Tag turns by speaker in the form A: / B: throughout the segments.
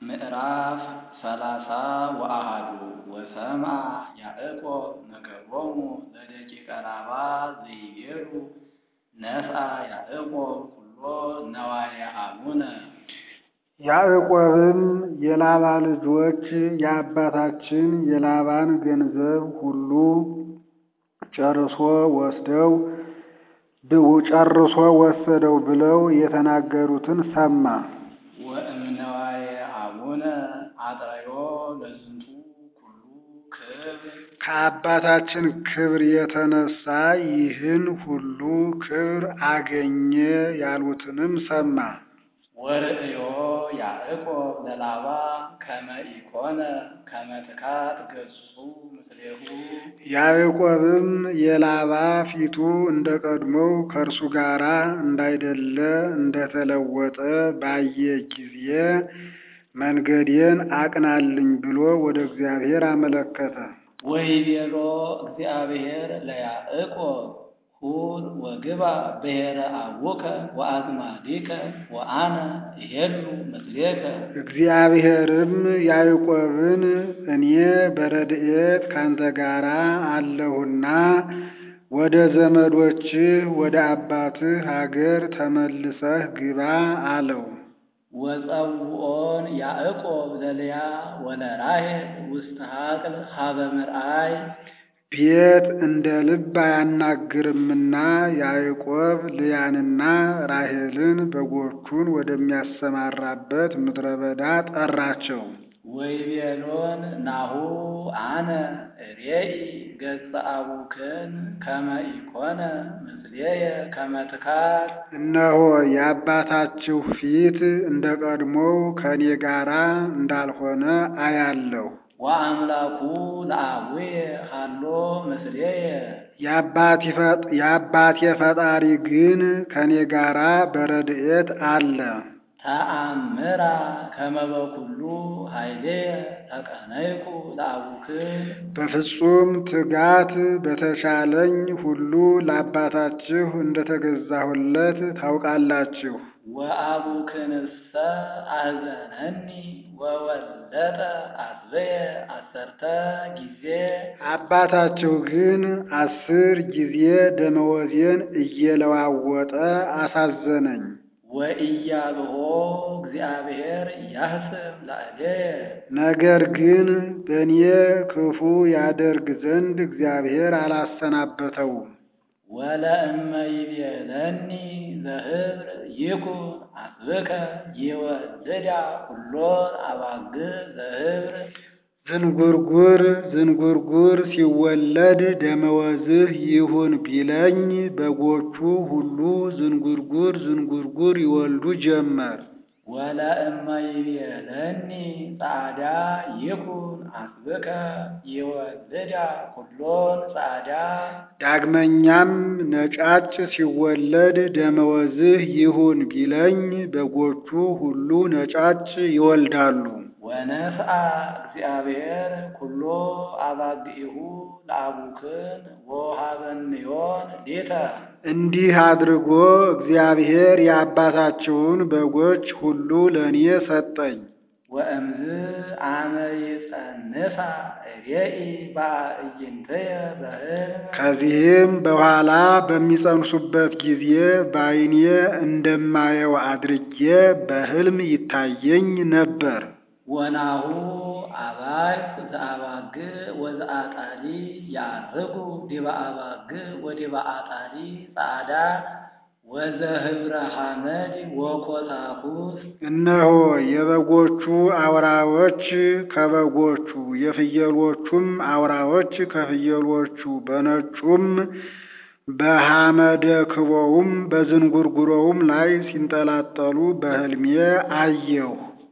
A: ምዕራፍ ሰላሳ ወአሐዱ ወሰምዐ ያዕቆብ ነገሮሙ ለደቂቀ ላባ ዘይቤሉ ነስአ ያዕቆብ ኩሎ ነዋየ አቡነ።
B: ያዕቆብም የላባ ልጆች የአባታችን የላባን ገንዘብ ሁሉ ጨርሶ ወስደው ጨርሶ ወሰደው ብለው የተናገሩትን ሰማ።
A: ወእምነዋየ አቡነ አጥረዮ ለዝንቱ ኩሉ ክብር
B: ከአባታችን ክብር የተነሳ ይህን ሁሉ ክብር አገኘ ያሉትንም ሰማ።
A: ወርእዮ ያዕቆብ ለላባ ከመ ኢኮነ ከመ ትካት ገጹ ምስሌሁ
B: ያዕቆብም የላባ ፊቱ እንደ ቀድሞው ከእርሱ ጋር እንዳይደለ እንደተለወጠ ባየ ጊዜ መንገዴን አቅናልኝ ብሎ ወደ እግዚአብሔር አመለከተ።
A: ወይቤሎ እግዚአብሔር ለያዕቆብ ሁር ወግባ ብሔረ አቡከ ወአዝማዲከ ወአነ እሄሉ ምስሌከ።
B: እግዚአብሔርም ያዕቆብን እኔ በረድኤት ካንተ ጋር አለሁና ወደ ዘመዶችህ ወደ አባትህ አገር ተመልሰህ ግባ አለው።
A: ወጸውዖን ያዕቆብ ለልያ ወለራሔል ውስተ ሀቅል ሀበ ምርአይ
B: ቤት እንደ ልብ አያናግርምና ያዕቆብ ልያንና ራሔልን በጎቹን ወደሚያሰማራበት ምድረ በዳ ጠራቸው።
A: ወይቤሎን ናሁ አነ ሬኢ ገጸ አቡክን ከመ ኢኮነ ምስሌየ ከመ ትካት
B: እነሆ የአባታችሁ ፊት እንደ ቀድሞው ከእኔ ጋራ እንዳልሆነ አያለሁ።
A: ወአምላኩ ለአቡየ ሀሎ ምስሌየ
B: የአባቴ ፈጣሪ ግን ከእኔ ጋራ በረድኤት አለ።
A: ተአምራ ከመ በኩሉ ኃይሌየ ተቀነይኩ ለአቡክን
B: በፍጹም ትጋት በተሻለኝ ሁሉ ለአባታችሁ እንደተገዛሁለት ታውቃላችሁ።
A: ወአቡክንሰ አሕዘነኒ ወወለጠ አስበየ አሰርተ ጊዜ
B: አባታችሁ ግን አስር ጊዜ ደመወዜን እየለዋወጠ አሳዘነኝ።
A: ወኢያብሆ እግዚአብሔር ያህስብ ላዕሌየ
B: ነገር ግን በእኔ ክፉ ያደርግ ዘንድ እግዚአብሔር አላሰናበተውም።
A: ወለእመ ይቤለኒ ዘህብር ይኩን አስብከ ይወልዳ ኩሎን አባግዕ ዘህብር
B: ዝንጉርጉር ዝንጉርጉር ሲወለድ ደመወዝህ ይሁን ቢለኝ በጎቹ ሁሉ ዝንጉርጉር ዝንጉርጉር ይወልዱ ጀመር።
A: ወለእመ ይቤለኒ ጻዕዳ ይኩን አስብከ ይወልዳ ኩሎን ጻዕዳ
B: ዳግመኛም ነጫጭ ሲወለድ ደመወዝህ ይሁን ቢለኝ በጎቹ ሁሉ ነጫጭ ይወልዳሉ።
A: ወነስአ እግዚአብሔር ኩሎ አባግዒሁ ለአቡክን ወሃበንዮን ሌተ
B: እንዲህ አድርጎ እግዚአብሔር የአባታችሁን በጎች ሁሉ ለእኔ ሰጠኝ።
A: ወእምዝ አመ ይጸንሳ ሬኢ በአዕይንትየ በሕልም
B: ከዚህም በኋላ በሚጸንሱበት ጊዜ በዓይኔ እንደማየው አድርጌ በሕልም ይታየኝ ነበር።
A: ወናሁ አባይ ዘአባግዕ ወዘአጣሊ ያርጉ ዲበ አባግዕ ወዲበ አጣሊ ጻዕዳ ወዘህብረ ሐመድ ወኮሳኩስ
B: እነሆ የበጎቹ አውራዎች ከበጎቹ የፍየሎቹም አውራዎች ከፍየሎቹ በነጩም በሐመደ ክቦውም በዝንጉርጉሮውም ላይ ሲንጠላጠሉ በሕልሜ አየሁ።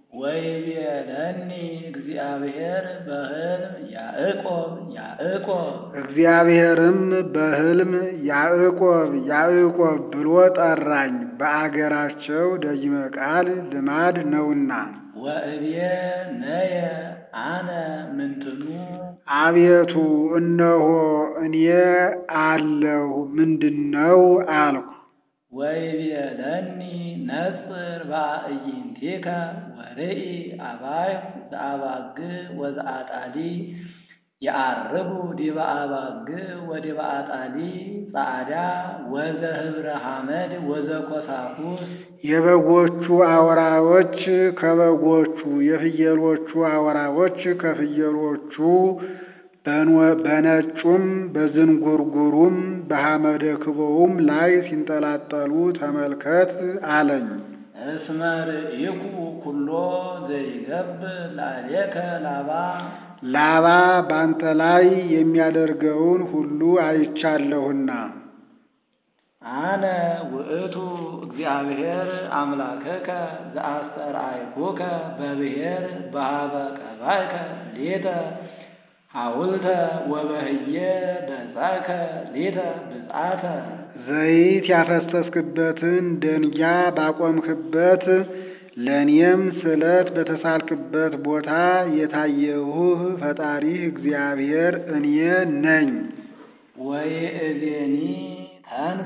A: ወይቤለኒ እግዚአብሔር በሕልም ያዕቆብ ያዕቆብ
B: እግዚአብሔርም በሕልም ያዕቆብ ያዕቆብ ብሎ ጠራኝ። በአገራቸው ደጅመ ቃል ልማድ ነውና።
A: ወእብየ ነየ አነ ምንትኑ
B: አቤቱ እነሆ እኔ አለሁ ምንድነው አልኩ።
A: ወይቤለኒ ነጽር በአዕይንቲከ ወርኢ አባይሁ ዘአባግዕ ወዘአጣሊ የዐርጉ ዲበ አባግዕ ወዲበ አጣሊ ጻዕዳ ወዘህብረ ሐመድ ወዘኰሳኩስ
B: የበጎቹ አውራዎች ከበጎቹ የፍየሎቹ አውራዎች ከፍየሎቹ በነጩም በዝንጉርጉሩም በሐመደ ክቦውም ላይ ሲንጠላጠሉ ተመልከት አለኝ።
A: እስመ ርኢኩ ኩሎ ዘይገብር ላዕሌከ ላባ
B: ላባ ባንተ ላይ የሚያደርገውን ሁሉ አይቻለሁና
A: አነ ውእቱ እግዚአብሔር አምላክከ ዘአስተርአይኩከ በብሔር በኀበ ቀባእከ ሌተ ሐውልተ ወበህየ በጻእከ ሌተ ብፅዓተ
B: ዘይት ያፈሰስክበትን ደንጊያ ባቆምክበት ለእኔም ስለት በተሳልክበት ቦታ የታየሁህ ፈጣሪህ እግዚአብሔር እኔ ነኝ።
A: ወይእዜኒ ተንስ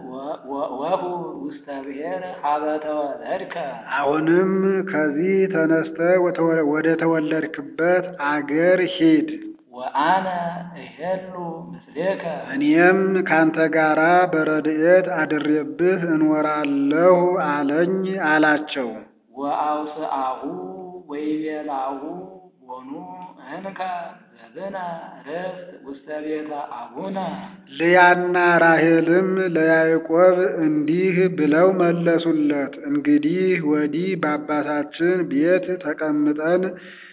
A: ወሁ ውስተ ብሔር ኀበ ተወለድከ
B: አሁንም ከዚህ ተነስተህ ወደ ተወለድክበት አገር ሂድ።
A: ወአነ እሄሉ ምስሌከ
B: እኔም ካንተ ጋራ በረድኤት አድሬብህ እኖራለሁ አለኝ አላቸው።
A: ወአውስአሁ ወይቤላሁ ቦኑ እንከ ዘብነ ርስት ውስተ ቤተ አቡነ
B: ልያና ራሔልም ለያዕቆብ እንዲህ ብለው መለሱለት፣ እንግዲህ ወዲህ በአባታችን ቤት ተቀምጠን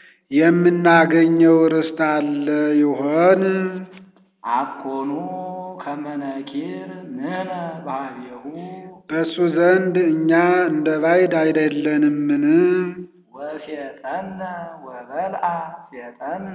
B: የምናገኘው ርስት አለ ይሆን?
A: አኮኑ ከመነኪር ንሕነ በኀቤሁ
B: በእሱ ዘንድ እኛ እንደ ባዕድ አይደለንምን?
A: ወሴጠነ ወበልዐ ሴጠነ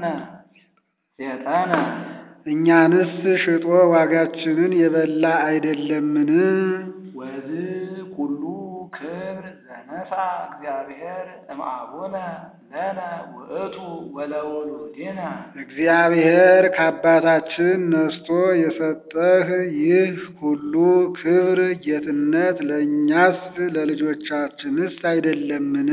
A: ሴጠነ
B: እኛንስ ሽጦ ዋጋችንን የበላ አይደለምን?
A: ወዝ ኩሉ ክብር ዘነሣ እግዚአብሔር እምአቡነ ለነ ውእቱ ወለውሉድነ
B: እግዚአብሔር ከአባታችን ነስቶ የሰጠህ ይህ ሁሉ ክብር ጌትነት ለእኛስ ለልጆቻችንስ አይደለምን?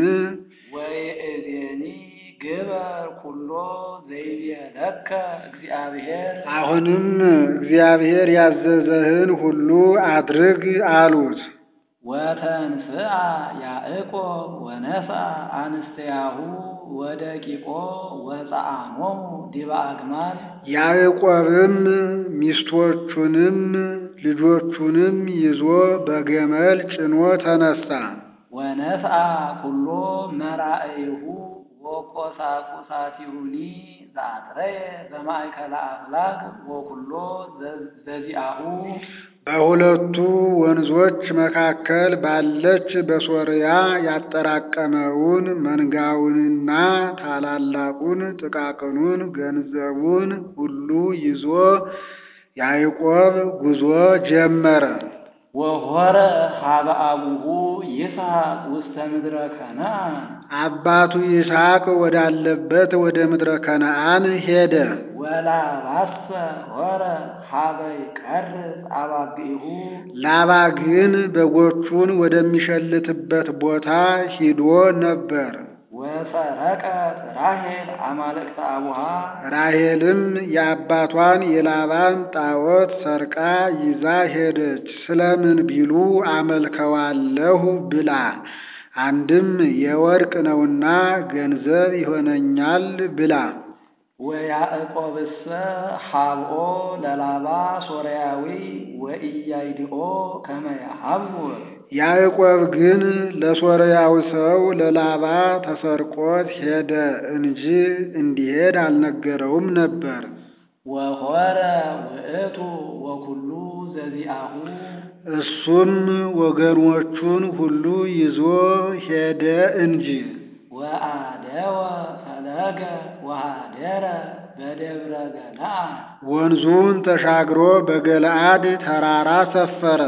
A: ወይእዜኒ ግበር ኩሎ ዘይቤለከ እግዚአብሔር
B: አሁንም እግዚአብሔር ያዘዘህን ሁሉ አድርግ አሉት።
A: ወተንስአ ያዕቆብ ወነስአ አንስተያሁ ወደቂቆ ወፀአሞሙ ዲበ አግማል
B: ያዕቆብም ሚስቶቹንም ልጆቹንም ይዞ በገመል ጭኖ ተነሳ።
A: ወነስአ ኩሎ መራእይሁ ወቆሳቁሳቲሁኒ ዘአጥረየ በማእከለ አፍላግ ወኩሎ ዘዚአሁ
B: በሁለቱ ወንዞች መካከል ባለች በሶርያ ያጠራቀመውን መንጋውንና ታላላቁን ጥቃቅኑን ገንዘቡን ሁሉ ይዞ ያዕቆብ ጉዞ ጀመረ።
A: ወሆረ ሀበ አቡሁ ይስሐቅ ውስተ ምድረ ከነዓን
B: አባቱ ይስሐቅ ወዳለበት ወደ ምድረ ከነዓን ሄደ።
A: ወላባሰ ሆረ ሀበ ይቀርጽ አባግዒሁ
B: ላባ ግን በጎቹን ወደሚሸልትበት ቦታ ሂዶ ነበር።
A: ወሰረቀት ራሔል አማልክተ አቡሃ
B: ራሔልም የአባቷን የላባን ጣዖት ሰርቃ ይዛ ሄደች። ስለምን ቢሉ አመልከዋለሁ ብላ፣ አንድም የወርቅ ነውና ገንዘብ ይሆነኛል ብላ።
A: ወያዕቆብሰ ሀብኦ ለላባ ሶርያዊ ወኢያይድኦ ከመ ያሀብር
B: ያዕቆብ ግን ለሶርያው ሰው ለላባ ተሰርቆት ሄደ እንጂ እንዲሄድ አልነገረውም ነበር።
A: ወሆረ ውእቱ ወኩሉ ዘዚአሁ
B: እሱም ወገኖቹን ሁሉ ይዞ ሄደ እንጂ።
A: ወአደወ ፈለገ ወሃደረ በደብረ ገለዓድ
B: ወንዙን ተሻግሮ በገለዓድ ተራራ ሰፈረ።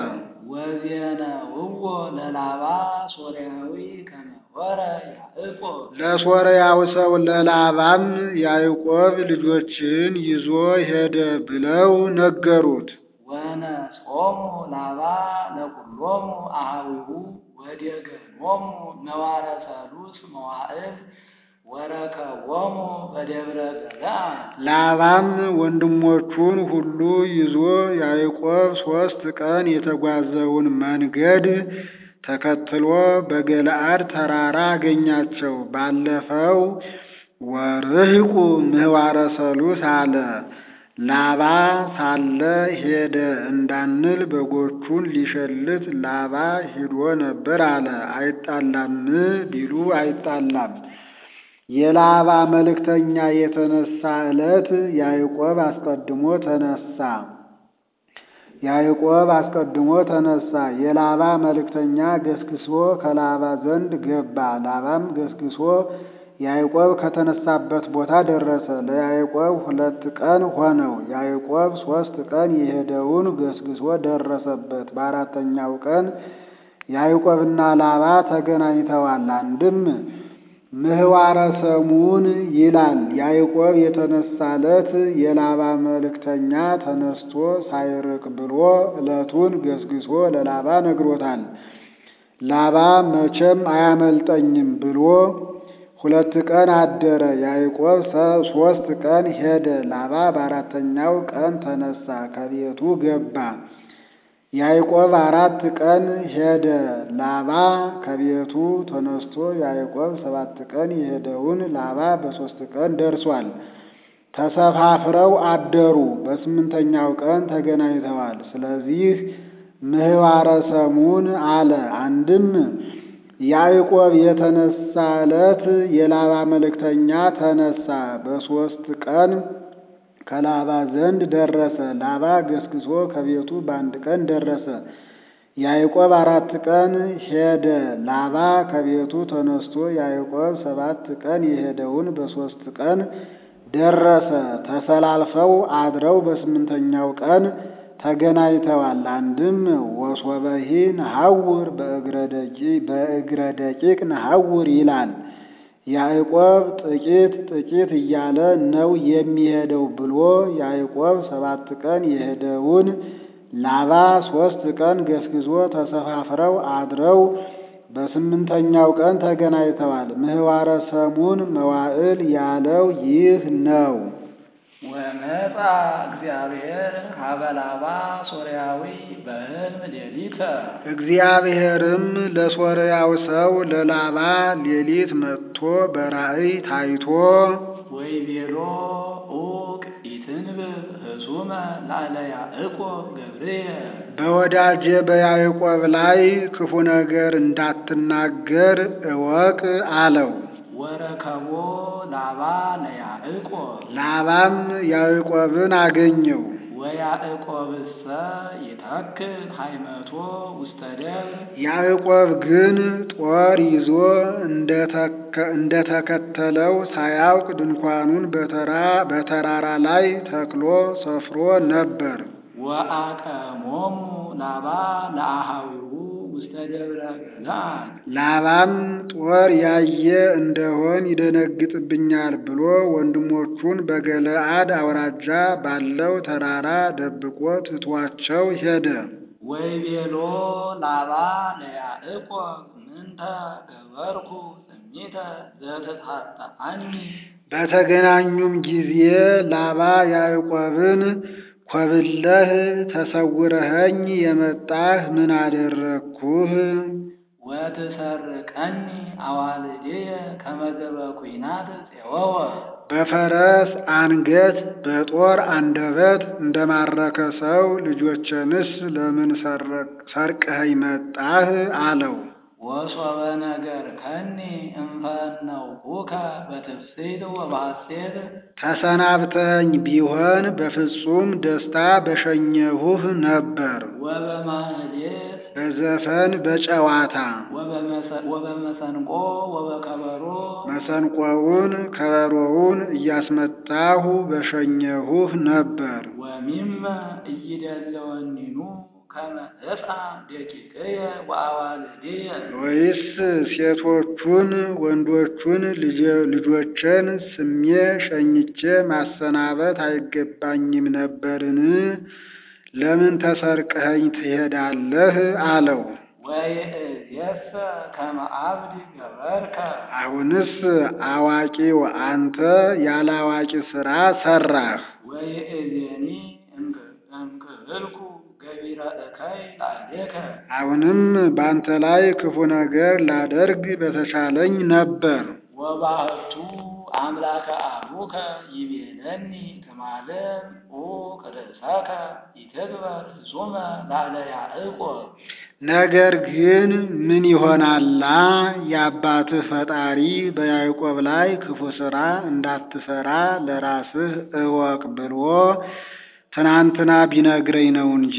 A: ወዜነውዎ ለላባ ሶርያዊ ከመ ሆረ ያዕቆብ
B: ለሶርያው ሰው ለላባም ያዕቆብ ልጆችን ይዞ ሄደ ብለው ነገሩት።
A: ወነጾሙ ላባ ለኩሎሙ አኀዊሁ ወዴገኖሙ ነዋረ ሰሉስ መዋዕል ወረከቦሙ በደብረ ገለዓድ።
B: ላባም ወንድሞቹን ሁሉ ይዞ ያዕቆብ ሦስት ቀን የተጓዘውን መንገድ ተከትሎ በገለዓድ ተራራ አገኛቸው። ባለፈው ወርሕቁ ምህዋረ ሰሉስ አለ። ላባ ሳለ ሄደ እንዳንል በጎቹን ሊሸልት ላባ ሂዶ ነበር አለ። አይጣላም ቢሉ አይጣላም። የላባ መልእክተኛ የተነሳ ዕለት ያዕቆብ አስቀድሞ ተነሳ። ያዕቆብ አስቀድሞ ተነሳ። የላባ መልእክተኛ ገስግሶ ከላባ ዘንድ ገባ። ላባም ገስግሶ ያዕቆብ ከተነሳበት ቦታ ደረሰ። ለያዕቆብ ሁለት ቀን ሆነው። ያዕቆብ ሦስት ቀን የሄደውን ገስግሶ ደረሰበት። በአራተኛው ቀን ያዕቆብና ላባ ተገናኝተዋል። አንድም ምህዋረ ሰሙን ይላል። ያዕቆብ የተነሳ ዕለት የላባ መልእክተኛ ተነስቶ ሳይርቅ ብሎ ዕለቱን ገስግሶ ለላባ ነግሮታል። ላባ መቼም አያመልጠኝም ብሎ ሁለት ቀን አደረ። ያዕቆብ ሦስት ቀን ሄደ። ላባ በአራተኛው ቀን ተነሳ፣ ከቤቱ ገባ። ያዕቆብ አራት ቀን ሄደ። ላባ ከቤቱ ተነስቶ ያዕቆብ ሰባት ቀን የሄደውን ላባ በሦስት ቀን ደርሷል። ተሰፋፍረው አደሩ። በስምንተኛው ቀን ተገናኝተዋል። ስለዚህ ምህዋረ ሰሙን አለ። አንድም ያዕቆብ የተነሳ ዕለት የላባ መልእክተኛ ተነሳ። በሦስት ቀን ከላባ ዘንድ ደረሰ። ላባ ገስግሶ ከቤቱ በአንድ ቀን ደረሰ። ያዕቆብ አራት ቀን ሄደ። ላባ ከቤቱ ተነስቶ ያዕቆብ ሰባት ቀን የሄደውን በሦስት ቀን ደረሰ። ተሰላልፈው አድረው በስምንተኛው ቀን ተገናኝተዋል። አንድም ወሶበሂ ነሐውር በእግረ ደቂቅ ነሐውር ይላል። ያዕቆብ ጥቂት ጥቂት እያለ ነው የሚሄደው ብሎ ያዕቆብ ሰባት ቀን የሄደውን ላባ ሦስት ቀን ገስግዞ ተሰፋፍረው አድረው በስምንተኛው ቀን ተገናኝተዋል። ምህዋረ ሰሙን መዋዕል ያለው ይህ ነው።
A: ወመጻ እግዚአብሔር ሀበ ላባ ሶርያዊ በሕልም ሌሊተ
B: እግዚአብሔርም ለሶርያው ሰው ለላባ ሌሊት መጥቶ በራእይ ታይቶ
A: ወይቤሎ ዑቅ ኢትንብብ ህሱመ ላዕለ ያዕቆብ ገብርየ
B: በወዳጄ በያዕቆብ ላይ ክፉ ነገር እንዳትናገር እወቅ አለው።
A: ወረከቦ ላባ ለያዕቆብ
B: ላባም ያዕቆብን አገኘው።
A: ወያዕቆብሰ ይተክል ሃይመቶ ውስተ ደብር
B: ያዕቆብ ግን ጦር ይዞ እንደተከተለው ሳያውቅ ድንኳኑን በተራራ ላይ ተክሎ ሰፍሮ ነበር።
A: ወአቀሞሙ ላባ ለአሃዊሁ ውስተ ደብረ ገለዓድ
B: ላባም ጦር ያየ እንደሆን ይደነግጥብኛል ብሎ ወንድሞቹን በገለዓድ አውራጃ ባለው ተራራ ደብቆ ትቷቸው ሄደ።
A: ወይቤሎ ላባ ለያዕቆብ ምንተ ገበርኩ እሚተ ዘትታጠአኒ
B: በተገናኙም ጊዜ ላባ ያዕቆብን ኮብለህ ተሰውረኸኝ የመጣህ ምን አደረግኩህ?
A: ወትሰርቀኒ አዋልድየ ከመገበ ኩናት ፄወወ
B: በፈረስ አንገት በጦር አንደበት እንደማረከ ሰው ልጆችንስ ለምን ሰርቀኸኝ መጣህ? አለው።
A: ወሶበ ነገር ከኒ እንፈነውኩከ በትፍስሕት ወበሐሴት
B: ተሰናብተኝ ቢሆን በፍጹም ደስታ በሸኘሁህ ነበር።
A: ወበማህሌት
B: በዘፈን በጨዋታ
A: ወበመሰንቆ ወበከበሮ
B: መሰንቆውን ከበሮውን እያስመታሁ በሸኘሁህ ነበር።
A: ወሚመ እይደለወኒኑ ከመ ሕፃን ደቂቅየ ወአዋልድየ
B: ወይስ ሴቶቹን ወንዶቹን ልጆችን ስሜ ሸኝቼ ማሰናበት አይገባኝም ነበርን? ለምን ተሰርቀኸኝ ትሄዳለህ? አለው።
A: ወይእዜሰ ከመ አብድ ገበርከ
B: አሁንስ አዋቂው አንተ ያለ አዋቂ ሥራ ሠራህ።
A: ወይእዜኒ እምክህልኩ ገቢረ እከይ ላዕሌከ
B: አሁንም ባንተ ላይ ክፉ ነገር ላደርግ በተሻለኝ ነበር።
A: ወባህቱ አምላከ አቡከ ይቤለኒ ትማልም ዑቅ ርእሰከ ይትግበር ፍጹመ ላዕለ ያዕቆብ
B: ነገር ግን ምን ይሆናላ የአባትህ ፈጣሪ በያዕቆብ ላይ ክፉ ሥራ እንዳትሠራ ለራስህ እወቅ ብሎ ትናንትና ቢነግረኝ ነው እንጂ።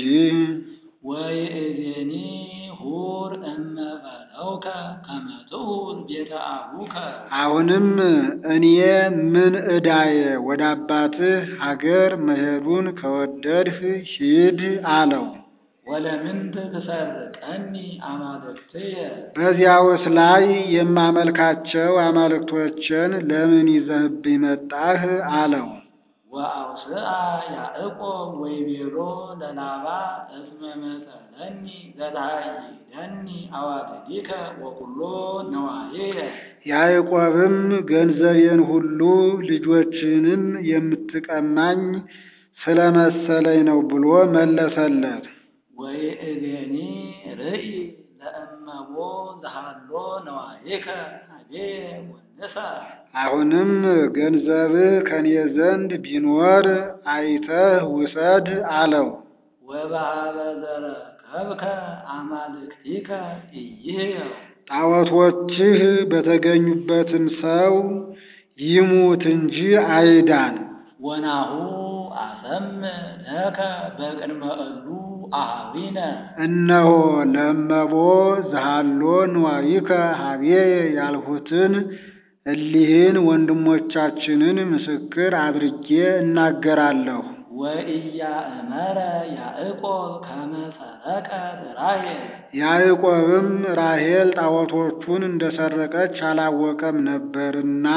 A: ወይእዜኒ ሁር እመ በለውከ ከመ ትሁር ቤተ አቡከ
B: አሁንም እኔ ምን ዕዳዬ ወደ አባትህ ሀገር መሄዱን ከወደድህ ሂድ አለው።
A: ወለምንት ትሰርቀኒ አማልክትየ
B: በዚያውስ ላይ የማመልካቸው አማልክቶችን ለምን ይዘህብኝ መጣህ አለው።
A: ወአውስአ ያዕቆብ ወይቤሎ ለላባ እስመ መሰለኒ ዘተሃይደኒ አዋልዲከ ወኩሎ ነዋዬየ
B: ያዕቆብም ገንዘቤን ሁሉ ልጆችንም የምትቀማኝ ስለመሰለኝ ነው ብሎ መለሰለት።
A: ወይእዜኒ ርኢ ለእመቦ ዘሃሎ ነዋዬከ ሀቤየ ወንሳ
B: አሁንም ገንዘብህ ከኔ ዘንድ ቢኖር አይተህ ውሰድ አለው።
A: ወበሃበ ዘረከብከ አማልክቲከ ኢይህየው
B: ጣዖቶችህ በተገኙበትም ሰው ይሙት እንጂ አይዳን።
A: ወናሁ አሰምዕ ለከ በቅድመ እሉ አኀዊነ
B: እነሆ ለእመቦ ዘሃሎ ንዋይከ ሀቤየ ያልሁትን እሊህን ወንድሞቻችንን ምስክር አድርጌ እናገራለሁ።
A: ወኢያእመረ ያዕቆብ ከመ ሰረቀት ራሔል
B: ያዕቆብም ራሔል ጣዖቶቹን እንደሰረቀች አላወቀም ነበርና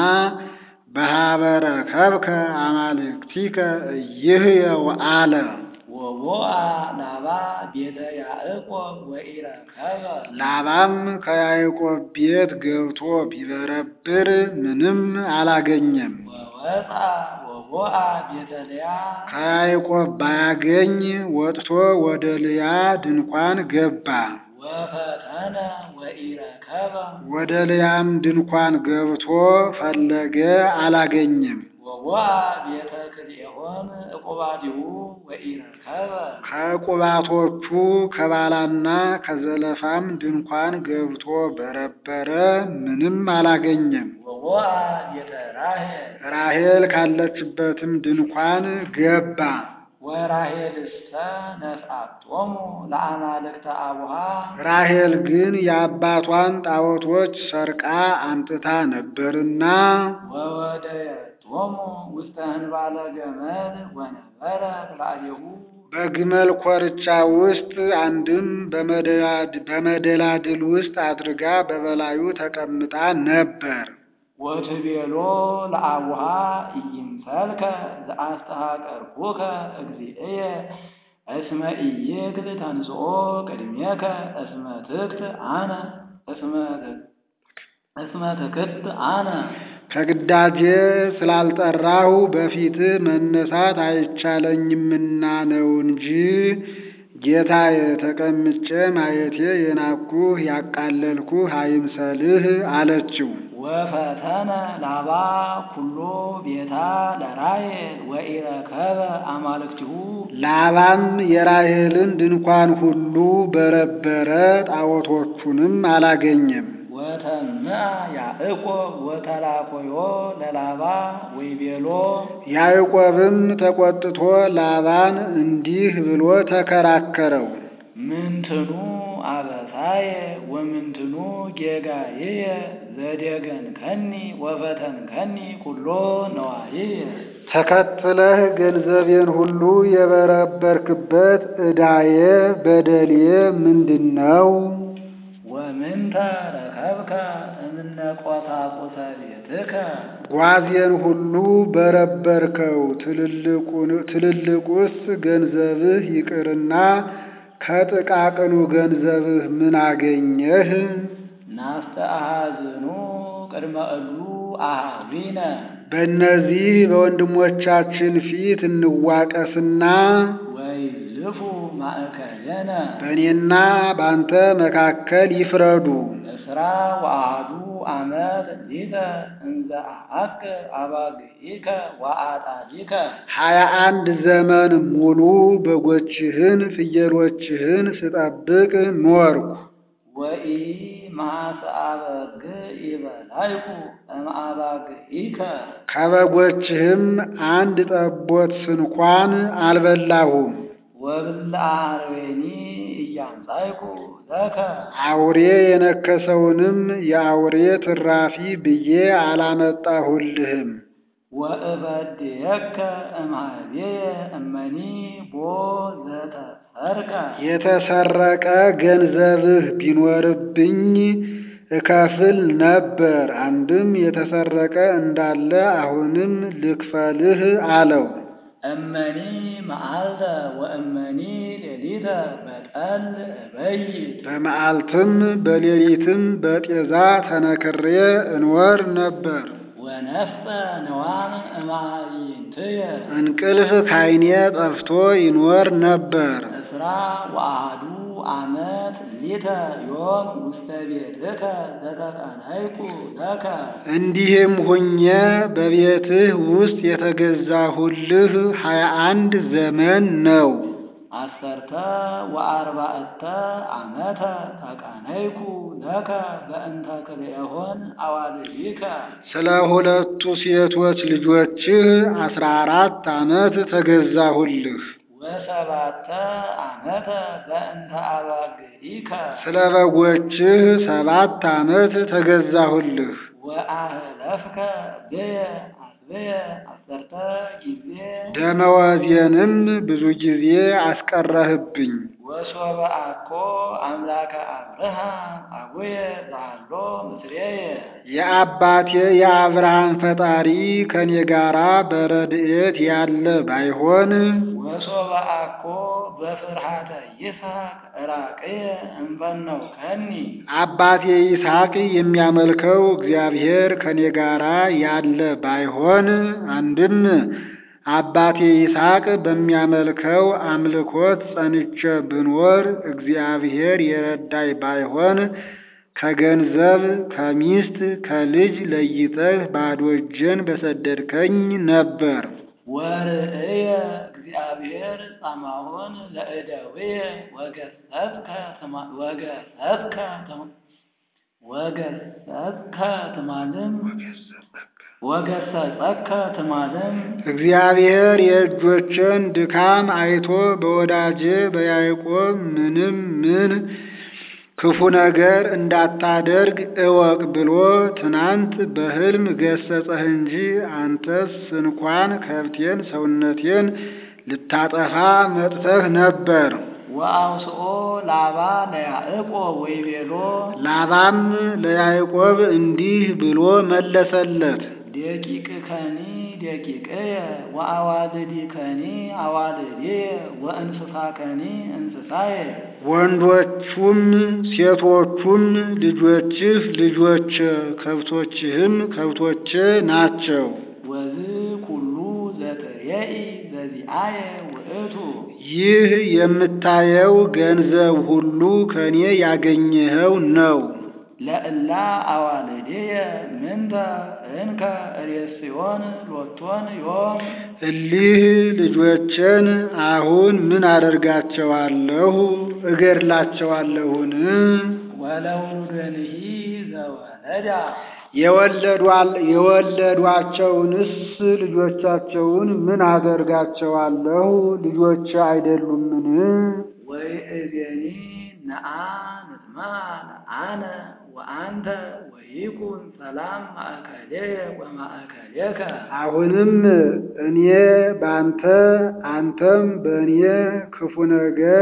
B: በሀበረ ከብከ አማልክቲከ እይህየው አለ።
A: ወቦአ ላባ ቤተ ያዕቆብ ወኢረከበ
B: ላባም ከያዕቆብ ቤት ገብቶ ቢበረብር ምንም አላገኘም።
A: ወወፃ ወቦአ ቤተ ልያ
B: ከያዕቆብ ባያገኝ ወጥቶ ወደ ልያ ድንኳን ገባ።
A: ወፈተነ ወኢረከበ
B: ወደ ልያም ድንኳን ገብቶ ፈለገ፣ አላገኘም።
A: ወቦአ ቤተ ክልኤሆን ዕቁባዲሁ ወኢረከበ
B: ከቁባቶቹ ከባላና ከዘለፋም ድንኳን ገብቶ በረበረ፣ ምንም አላገኘም።
A: ወቦአ ቤተ ራሔል
B: ራሔል ካለችበትም ድንኳን ገባ።
A: ወራሔልሰ ነስአቶሙ ለአማልክተ አቡሃ
B: ራሔል ግን የአባቷን ጣዖቶች ሰርቃ አምጥታ ነበርና
A: ወወደየቶሙ ውስተ ህንባለ ገመል ወነበረ ላዕሌሁ
B: በግመል ኮርቻ ውስጥ አንድም በመደላድ- በመደላድል ውስጥ አድርጋ በበላዩ ተቀምጣ ነበር።
A: ወትቤሎ ለአቡሃ ኢይምሰልከ ዘአስተሐቀርኩከ እግዚእየ እስመ ኢይክል ተንሥኦ ቅድሜከ እስመ ትክት አነ እስመ እስመ ትክት አነ
B: ከግዳጄ ስላልጠራሁ በፊትህ መነሳት አይቻለኝምና ነው እንጂ ጌታዬ ተቀምጬ ማየቴ የናኩህ ያቃለልኩህ አይምሰልህ አለችው።
A: ወፈተነ ላባ ኩሎ ቤታ ለራሔል ወኢረከበ አማልክቲሁ
B: ላባም የራሔልን ድንኳን ሁሉ በረበረ፣ ጣዖቶቹንም አላገኘም።
A: ወተምአ ያዕቆብ ወተላኮዮ ለላባ ወይቤሎ
B: ያዕቆብም ተቆጥቶ ላባን እንዲህ ብሎ ተከራከረው።
A: ምንትኑ አበሳየ ወምንትኑ ጌጋዬየ ዘደገንከኒ ወፈተንከኒ ኩሎ ነዋዬየ
B: ተከትለህ ገንዘቤን ሁሉ የበረበርክበት ዕዳዬ በደሌ ምንድን ነው?
A: ወምንተ ረከብከ እምነ ቆሳቁሰ ቤትከ
B: ጓዜን ሁሉ በረበርከው። ትልልቁን- ትልልቁስ ገንዘብህ ይቅርና ከጥቃቅኑ ገንዘብህ ምን አገኘህ?
A: ናስተአሃዝኑ ቅድመ እሉ አሃዊነ
B: በእነዚህ በወንድሞቻችን ፊት እንዋቀስና
A: ወይዝልፉ ማእከለነ
B: በእኔና በአንተ መካከል ይፍረዱ።
A: እስራ ወአሐዱ ዓመት ሊተ እንዘ አሐክር አባግዒከ ወአጣሊከ
B: ሀያ አንድ ዘመን ሙሉ በጎችህን ፍየሎችህን ስጠብቅ ኖርኩ።
A: ወኢ ማሰአበግ ይበላይኩ እምአባግዒከ
B: ከበጎችህም አንድ ጠቦት ስንኳን አልበላሁም።
A: ወብልዐ አርዌኒ እያምጻይኩ ለከ
B: አውሬ የነከሰውንም የአውሬ ትራፊ ብዬ አላመጣሁልህም።
A: ወእበድየከ እምኀቤየ እመኒ ቦ ዘተሰርከ
B: የተሰረቀ ገንዘብህ ቢኖርብኝ እከፍል ነበር። አንድም የተሰረቀ እንዳለ አሁንም ልክፈልህ አለው።
A: እመኒ መዓልተ ወእመኒ ሌሊተ በጠል እበይት
B: በመዓልትም በሌሊትም በጤዛ ተነክሬ እንወር ነበር።
A: ወነፍሰ ነዋም እማይንትየ
B: እንቅልፍ ካይኔ ጠፍቶ ይኖር ነበር።
A: እስራ ወአሐዱ ዓመት ሊተ ዮም ውስተ ቤትከ ዘተቀናይኩ ለከ
B: እንዲህም ሁኜ በቤትህ ውስጥ የተገዛሁልህ ሀያ አንድ ዘመን ነው።
A: አሰርተ ወአርባዕተ ዓመተ ተቀነይኩ ለከ በእንተ ክልኤሆን አዋልዲከ
B: ስለ ሁለቱ ሴቶች ልጆችህ አስራ አራት ዓመት ተገዛሁልህ።
A: ወሰባተ ዓመተ በእንተ አባግዒከ
B: ስለ በጎችህ ሰባት ዓመት ተገዛሁልህ።
A: ወአህለፍከ ብየ አስብየ አሰርተ ጊዜ
B: ደመወዜንም ብዙ ጊዜ አስቀረህብኝ።
A: ወሶበ አኮ አምላከ አብርሃም አቡየ ዛሎ ምስሌየ
B: የአባቴ የአብርሃም ፈጣሪ ከኔ ጋራ በረድኤት ያለ ባይሆን
A: ወሶበ አኮ በፍርሃተ ይስሐቅ ራቅየ እምበነው ከኒ
B: አባቴ ይስሐቅ የሚያመልከው እግዚአብሔር ከኔ ጋራ ያለ ባይሆን አንድም አባቴ ይስሐቅ በሚያመልከው አምልኮት ጸንቼ ብኖር እግዚአብሔር የረዳይ ባይሆን ከገንዘብ ከሚስት ከልጅ ለይተህ ባዶ እጄን በሰደድከኝ ነበር።
A: ወርእየ እግዚአብሔር ጻማሆን ለእደውየ ወገሰጽከ ትማ- ወገሰጽከ ትማ- ወገሰጽከ ትማልም ወገሰጸከ ትማልም
B: እግዚአብሔር የእጆችን ድካም አይቶ በወዳጄ በያዕቆብ ምንም ምን ክፉ ነገር እንዳታደርግ እወቅ ብሎ ትናንት በሕልም ገሰጸህ እንጂ አንተስ እንኳን ከብቴን ሰውነቴን ልታጠፋ መጥተህ ነበር።
A: ወአውስኦ ላባ ለያዕቆብ ወይቤሎ
B: ላባም ለያዕቆብ እንዲህ ብሎ መለሰለት።
A: ደቂቅከኒ ደቂቅየ ወአዋልዲከኒ አዋልድየ ወእንስሳከኒ እንስሳየ
B: ወንዶቹም ሴቶቹም ልጆችህ ልጆች ከብቶችህም ከብቶቼ ናቸው።
A: ወዝ ኩሉ ዘትሬኢ ዘዚአየ ውእቱ
B: ይህ የምታየው ገንዘብ ሁሉ ከኔ ያገኘኸው ነው።
A: ለእላ አዋልድየ ምንተ እንከ ሬስዮን ሎቶን ዮም
B: እሊህ ልጆችን አሁን ምን አደርጋቸዋለሁ? እገድላቸዋለሁን?
A: ወለውሉድንሂ ዘወለዳ
B: የወለዷል የወለዷቸውንስ ልጆቻቸውን ምን አደርጋቸዋለሁ? ልጆች አይደሉምን?
A: ወይእዜኒ ነአ ንትመሃር አነ ወአንተ ወይኩን ሰላም ማእከሌየ ወማእከሌከ
B: አሁንም እኔ ባንተ አንተም በእኔ ክፉ ነገር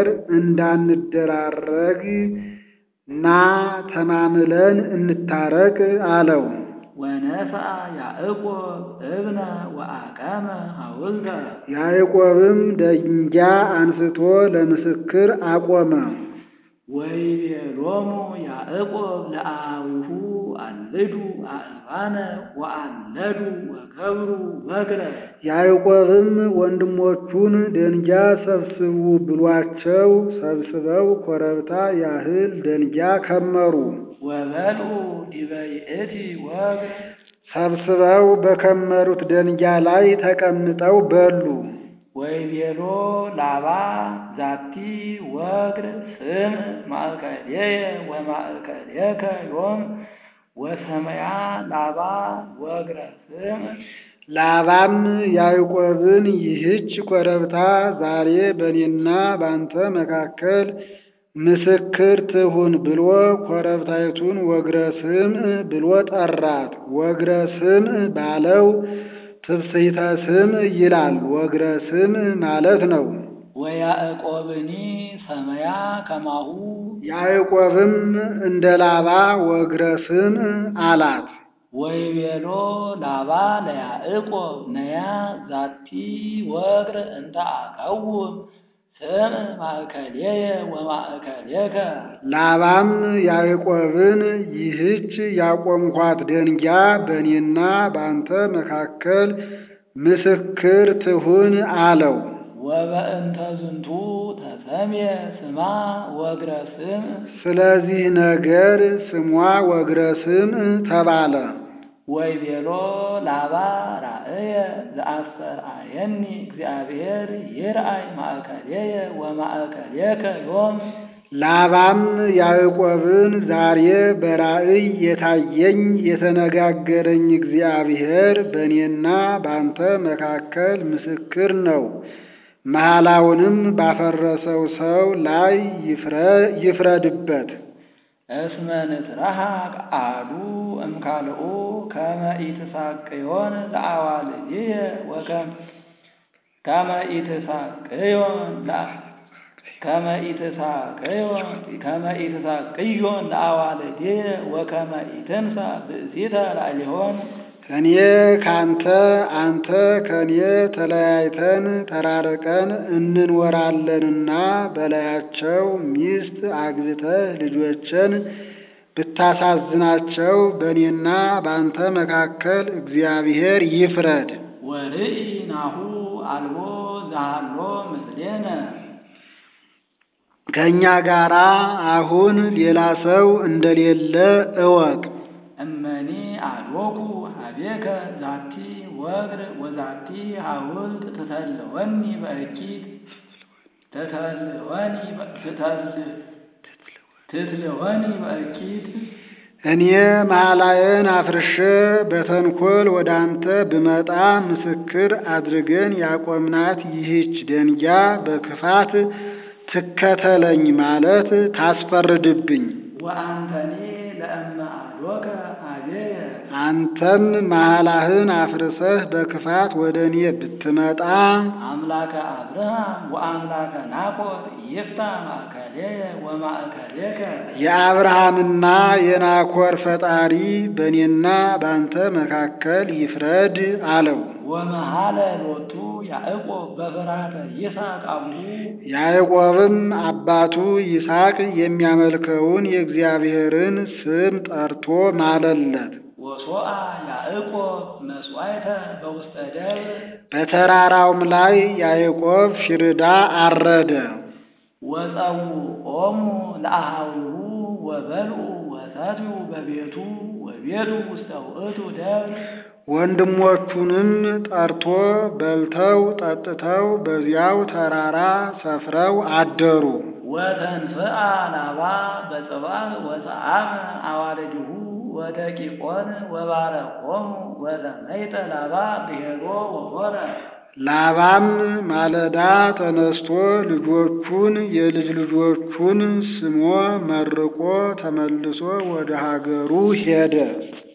B: እንዳንደራረግ ና ተማምለን እንታረቅ አለው።
A: ወነስአ ያዕቆብ እብነ ወአቀመ ሐውልተ
B: ያዕቆብም ደንጃ አንስቶ ለምስክር አቆመ።
A: ወይቤሎሙ ያዕቆብ ለአዊሁ አልዱ አእባነ ወአለዱ ወገብሩ በግረ
B: ያዕቆብም ወንድሞቹን ደንጃ ሰብስቡ ብሏቸው ሰብስበው ኮረብታ ያህል ደንጃ ከመሩ።
A: ወበልዑ ዲበ ይእቲ ወግር
B: ሰብስበው በከመሩት ደንጃ ላይ ተቀምጠው በሉ።
A: ወይቤሎ ላባ ዛቲ ወግር ስም ማእከልየ ወማእከልየከ ዮም ወሰመያ ላባ ወግረ ስም
B: ላባም ያዕቆብን ይህች ኮረብታ ዛሬ በእኔና ባንተ መካከል ምስክር ትሁን ብሎ ኮረብታይቱን ወግረ ስምዕ ብሎ ጠራት። ወግረ ስምዕ ባለው ትብስይተ ስምዕ ይላል። ወግረ ስምዕ ማለት ነው።
A: ወያዕቆብኒ ሰመያ ከማሁ
B: ያዕቆብም እንደ ላባ ወግረ ስምዕ አላት።
A: ወይቤሎ ላባ ለያዕቆብ ነያ ዛቲ ወግር እንተ አቀውም ስም ማእከልየ ወማእከልየከ
B: ላባም ያዕቆብን ይህች ያቆምኳት ደንጃ በእኔና በአንተ መካከል ምስክር ትሁን አለው።
A: ወበእንተ ዝንቱ ተሰምየ ስማ ወግረ ስም
B: ስለዚህ ነገር ስሟ ወግረ ስምዕ ተባለ።
A: ወይቤሎ ላባ ራእየ ዘአስተርአየኒ እግዚአብሔር ይርአይ ማእከልየ ወማእከልየከ ዮም
B: ላባም ያዕቆብን ዛሬ በራእይ የታየኝ የተነጋገረኝ እግዚአብሔር በእኔና ባንተ መካከል ምስክር ነው። መሐላውንም ባፈረሰው ሰው ላይ ይፍረድበት።
A: እስመ ንትረሃቅ አሐዱ እምካልኡ ከመ ኢትሳቅዮን ለአዋልድየ ወከም ከመ ኢትሳቅዮን ለአ- ከመ ኢትሳቅዮን ከመ ኢትሳቅዮን ለአዋልድየ ወከመ ኢትንሣ ብእሲተ ላዕሌሆን
B: እኔ ካንተ አንተ ከኔ ተለያይተን ተራርቀን እንኖራለንና በላያቸው ሚስት አግብተህ ልጆችን ብታሳዝናቸው በእኔና በአንተ መካከል እግዚአብሔር ይፍረድ።
A: ወርኢ ናሁ አልቦ ዘሃሎ ምስሌነ
B: ከእኛ ጋራ አሁን ሌላ ሰው እንደሌለ እወቅ።
A: እመኒ አልወኩ ሀቤከ ዛቲ ወግር ወዛቲ ሐውልት ትተልወኒ በእኪት ትተልወኒ በ- ትተል- ትትልወኒ በእኪት
B: እኔ መሐላዬን አፍርሼ በተንኮል ወደ አንተ ብመጣ ምስክር አድርገን ያቆምናት ይህች ደንጃ በክፋት ትከተለኝ ማለት ታስፈርድብኝ።
A: ወአንተኒ ለእመ አልወከ ሀቤየ
B: አንተም መሐላህን አፍርሰህ በክፋት ወደ እኔ ብትመጣ
A: አምላከ አብርሃም ወአምላከ ናኮር ይፍታ ማእከሌየ ወማእከሌከ
B: የአብርሃምና የናኮር ፈጣሪ በእኔና በአንተ መካከል ይፍረድ አለው።
A: ወመሃለ ሎቱ ያዕቆብ በፍርሃተ ይስሐቅ አቡሁ
B: ያዕቆብም አባቱ ይስሐቅ የሚያመልከውን የእግዚአብሔርን ስም ጠርቶ ማለለት።
A: ወሶአ ያዕቆብ መስዋዕተ በውስተ ደብር
B: በተራራውም ላይ ያዕቆብ ሽርዳ አረደ።
A: ወጸውዖሙ ለአሃዊሁ ወበልዑ ወሰትዩ በቤቱ ወቤቱ ውስተ ውእቱ ደብር
B: ወንድሞቹንም ጠርቶ በልተው ጠጥተው በዚያው ተራራ ሰፍረው አደሩ።
A: ወተንስአ ላባ በጽባሕ ወሰአመ አዋልድሁ ወደቂቆን ወባረኮሙ ወተመይጠ ላባ ብሔሮ ወሆረ
B: ላባም ማለዳ ተነስቶ ልጆቹን የልጅ ልጆቹን ስሞ መርቆ ተመልሶ ወደ ሀገሩ ሄደ።